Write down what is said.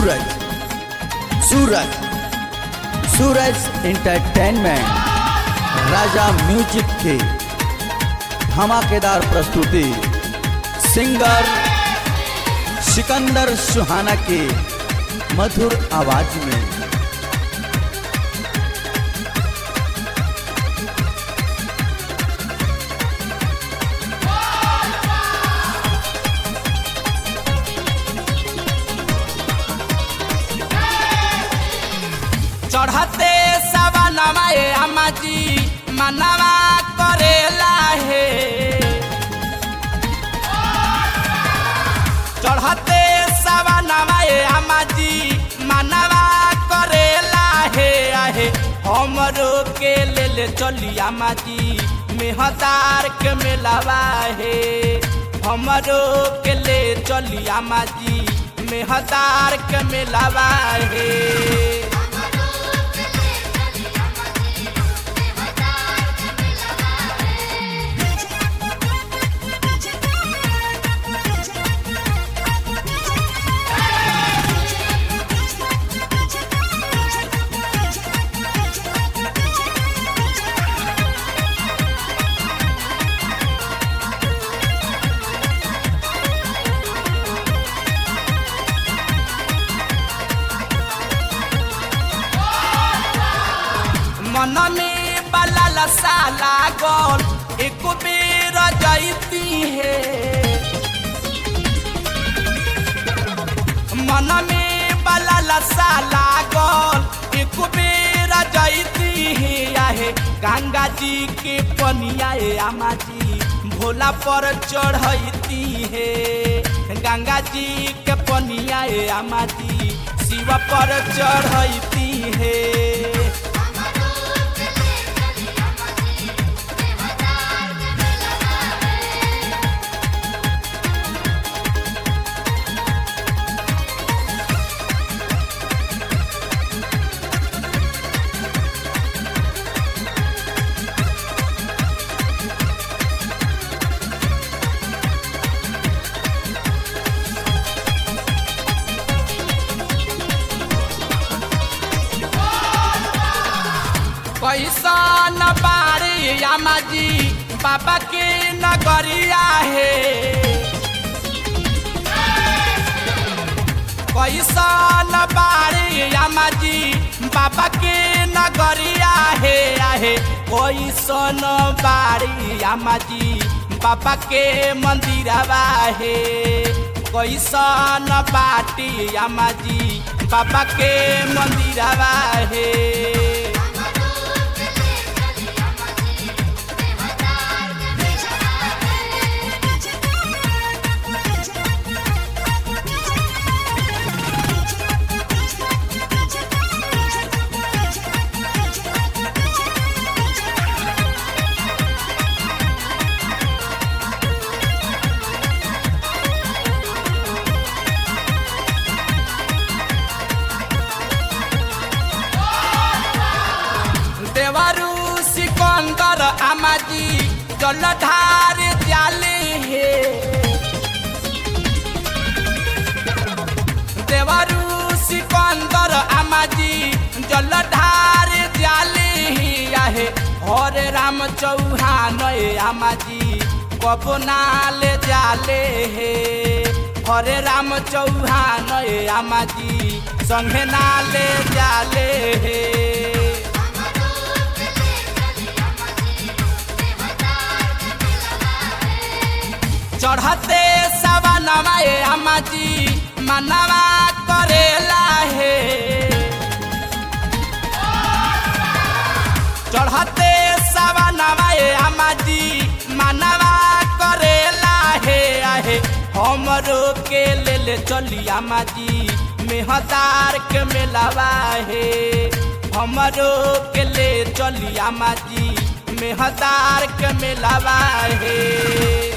सूरज सूरज सूरज entertainment राजा music की धमाकेदार प्रस्तुति सिंगर सिकंदर सुहाना की मधुर आवाज में चढ़ते सवनवा ए अम्मा जी मनवा करेला हे चढ़ते सवनवा ए अम्मा जी मनवा करेला हे आहे हमरो के ले ले चली अम्मा जी मेहदार के मेलावा हे हमरो के ले चली अम्मा जी मेहदार के मेलावा हे मन में बलल साला गोल एक बेर जैती है मन में बलल साला गोल एक बेर जैती है आहे गंगा जी के पनिया ए आमा जी भोला पर चढ़ती है गंगा जी के पनिया ए आमा जी शिव पर चढ़ती है कैसन बारी आमा जी बाबा के नगरिया है कैसन बारी आमा जी बाबा के नगरिया है आहे कैसन बारी आमा जी बाबा के मंदिरवा है कैसन बाटी आमा जी बाबा के मंदिरवा है देवरू सिकंदर आमाजी जलधार जाले हे देवरू सिकंदर आमाजी जलधार जाले ही आहे हरे राम चौहान ए आमाजी कबो नाले जाले हे हरे राम चौहान ए आमाजी संगे नाले जाले हे चढ़ते सवनवा ए अम्मा जी मनवा करेला हे चढ़ते सवनवा ए अम्मा जी मनवा करेला हे आहे हमरो के ले ले चली अम्मा जी मेहदार के मेलावा हे हमरो के ले चली अम्मा जी मेहदार के मेलावा हे